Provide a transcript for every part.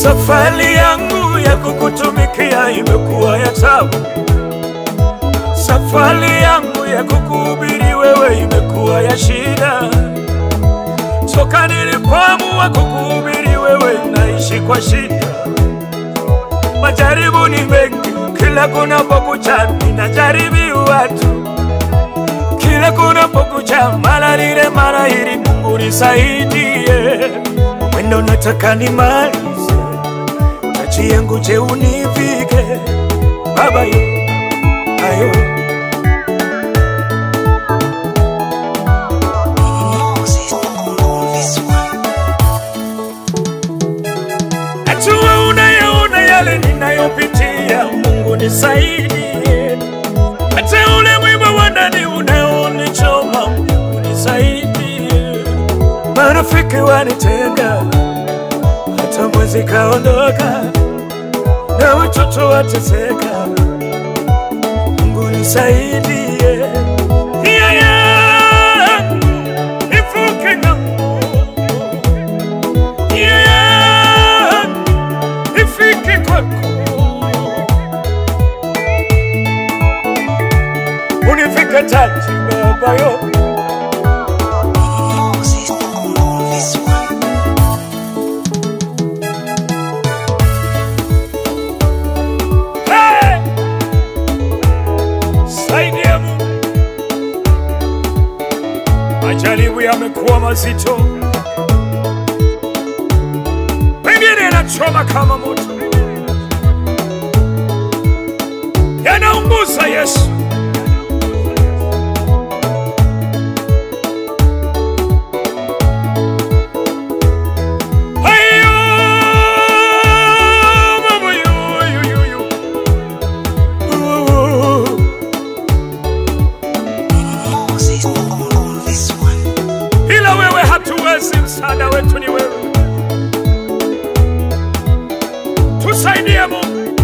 Safari yangu ya kukutumikia imekuwa ya tabu. Safari yangu ya kukuhubiri wewe imekuwa ya shida. Toka nilipoamua kukuhubiri wewe naishi kwa shida. Majaribu ni mengi, kila kunapokucha ninajaribiwa tu. Kila kunapokucha mara lile mara hili, Mungu nisaidie. Mwendo nataka nimalize, taji yangu je univike Baba yo ayo Najua unayaona yale ninayopitia, Mungu nisaidie. Hata ule mwiba wa ndani unaonichoma, Mungu nisaidie. Marafiki wanitenga, hata mwezi kaondoka, na watoto wateseka, Mungu nisaidie. Nia yangu ivuke ng'ambo, nia yangu ifike kwako, unifike taji Baba yo Hey! Saidia Mungu. Majaribu yamekuwa mazito, pengine yanachoma kama moto, yanaunguza Yesu. Hayo mambo yu, yu, yu, yu. Uh. ila wewe hatuwezi, msaada wetu ni wewe. Tusaidie Mungu,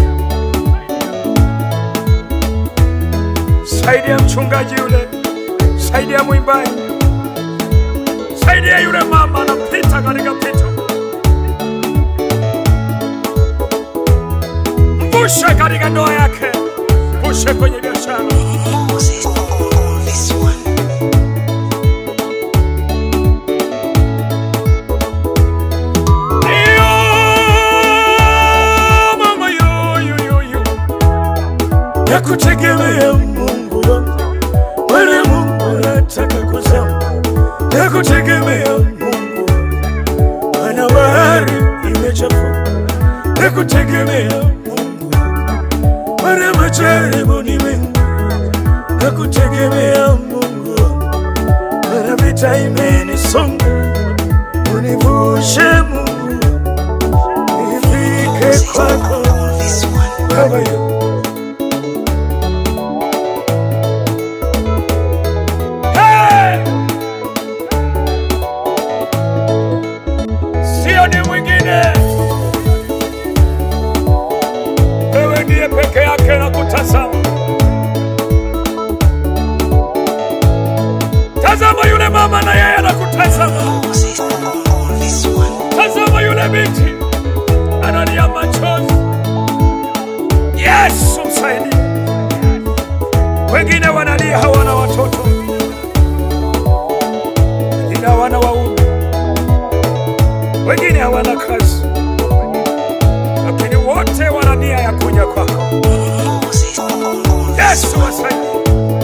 saidia mchungaji yule, saidia mwimbaji, saidia yule mama anapita katika pito, mvushe katika ndoa yake, mvushe kwenye biashara. Iyo, mama, yo, yo, yo, yo. Nakutegemea Mungu wangu, wala Mungu nataka kuzama. Nakutegemea Mungu wangu, maana bahari imechafuka. Nakutegemea Mungu wangu, maana majaribu ni mengi. Nakutegemea Mungu wangu, maana vita imenisonga. Univushe Mungu, nifike kwako Baba yo. Hey! Sio ni mwingine, wewe ndiye peke yake na kutazama. Tazama yule mama na yeye anakutazama. Tazama yule binti analia machozi. Yesu msaidie. Wengine wanalia hawana watoto, wengine hawana waume, wengine hawana kazi, lakini wote wana nia ya kuja kwako. Yesu wasaidie.